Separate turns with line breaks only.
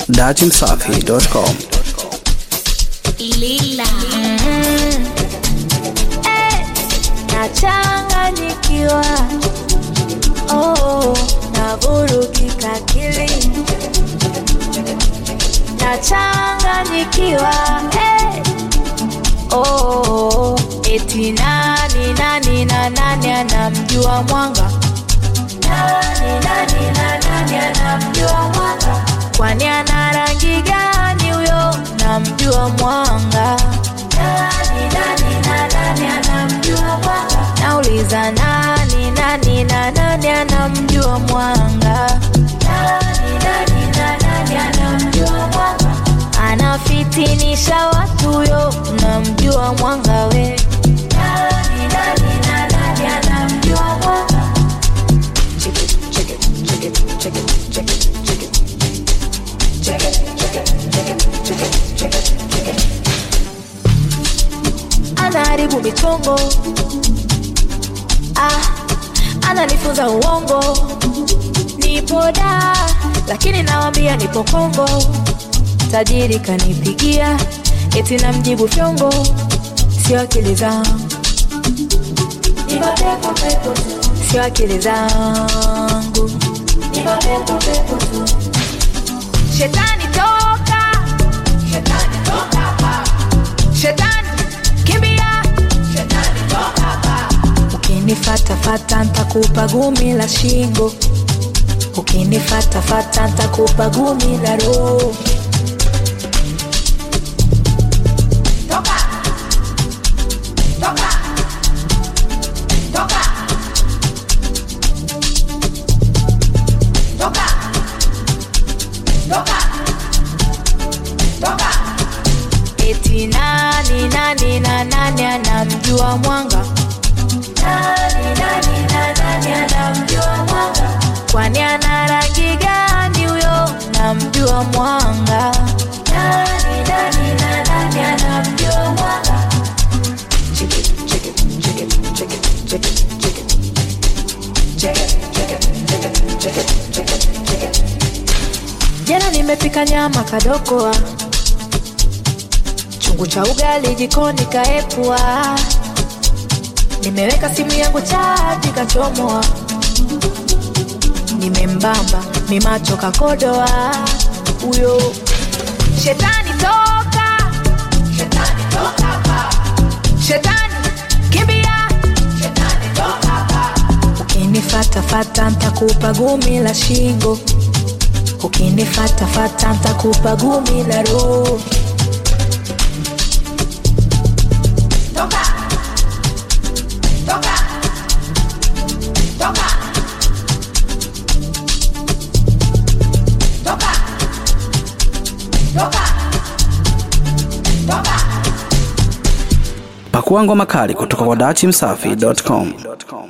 datimsafi.com.
Lila.
nachanganyikiwa oh, navurugika akili nachanganyikiwa hey. oh, eti nani nani na nani anamjua mwanga nani nani na nani anamjua mwanga kwani ana rangi gani huyo namjua mwanga nani nani na nani anamjua mwanga nauliza nani nani na nani anamjua mwanga nani nani na nani anamjua mwanga anafitinisha watu huyo namjua mwanga we nani nani na nani anamjua mwanga anaharibu michongo ah, ananifunza uongo nipo da lakini nawambia nipo kongo tajiri kanipigia eti na mjibu fyongo sio akili zangu sio akili zangu shetani toka shetani toka hapa shetani kimbia shetani toka hapa ukinifatafata ntakupa gumi la shingo ukinifatafata ntakupa gumi la roho toka toka toka toka toka toka eti nani nani na nani anamjua mwanga nani nani na nani anamjua mwanga kwani ana rangi gani huyo namjua mwanga nani nani na nani anamjua mwanga jana nimepika nyama kadokoa chungu cha ugali jikoni kaepua nimeweka simu yangu chaji kachomoa nimembamba mimacho kakodoa huyo shetani toka shetani toka hapa shetani kimbia shetani toka hapa ukinifatafata ntakupa gumi la shingo ukinifatafata ntakupa gumi la roho toka toka toka toka toka toka
Pakua ngoma kali kutoka kwa datimsafi.com.